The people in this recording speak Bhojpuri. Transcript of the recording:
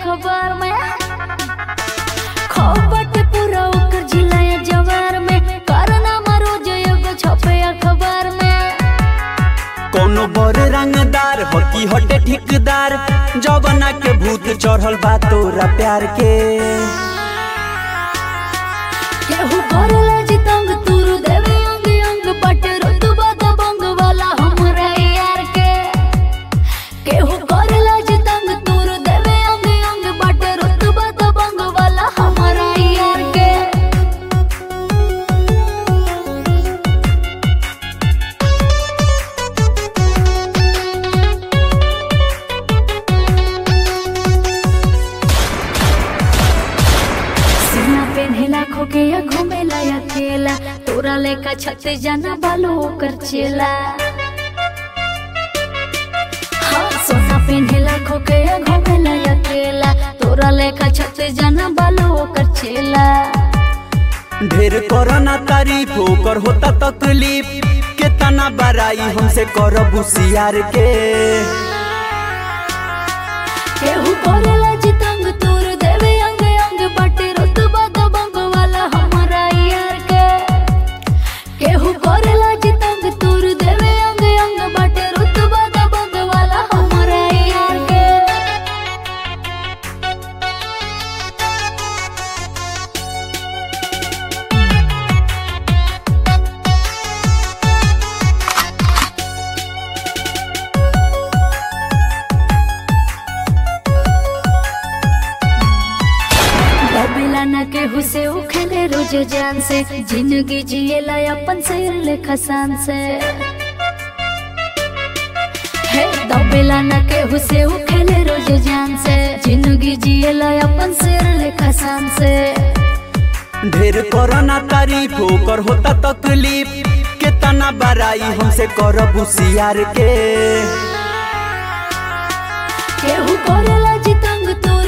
अखबार में खबट पूरा ओकर जिला या जवार में कारनामा रोज एगो छपे अखबार में कोनो बड़ रंगदार हकी हटे ठिकदार जवना के भूत चढ़ल बा तोरा प्यार के केहू करेला जितंग तुरु देवे अंग अंग पटे रुतबा दबंग वाला हमरा यार के केहू करेला जितंग तुरु देवे अंग अंग पटे रुतबा दबंग वाला हमरा यार के सीना पेन्हेला खोके या घूमेला अकेला तोरा लेका छते जाना बालो ओकर चेला हाँ सोना पेन्हेला खोके या घूमेला अकेला तोरा लेका छते जाना बालो ओकर चेला ढेर करना तारीफ ओकर होता तकलीफ केतना बड़ाई हमसे करब होशियार के केहू करेला जितंग तोर देवे अंग अंग बटे रुतबा दबंग वाला हमरा यार के केहू करेला जितंग तोर देवे अंग अंग बटे रुतबा दबंग वाला हमरा यार के दबेला न केहू से उ खेले रोज जान से जिंदगी जिएला अपन शेर लेखा शान से हे दबेला न केहू से उ खेले रोज जान से जिंदगी जिएला अपन शेर लेखा शान से ढेर करना तारीफ ओकर होता तकलीफ केतना बड़ाई हमसे करब होशियार के केहू करेला जितंग तोर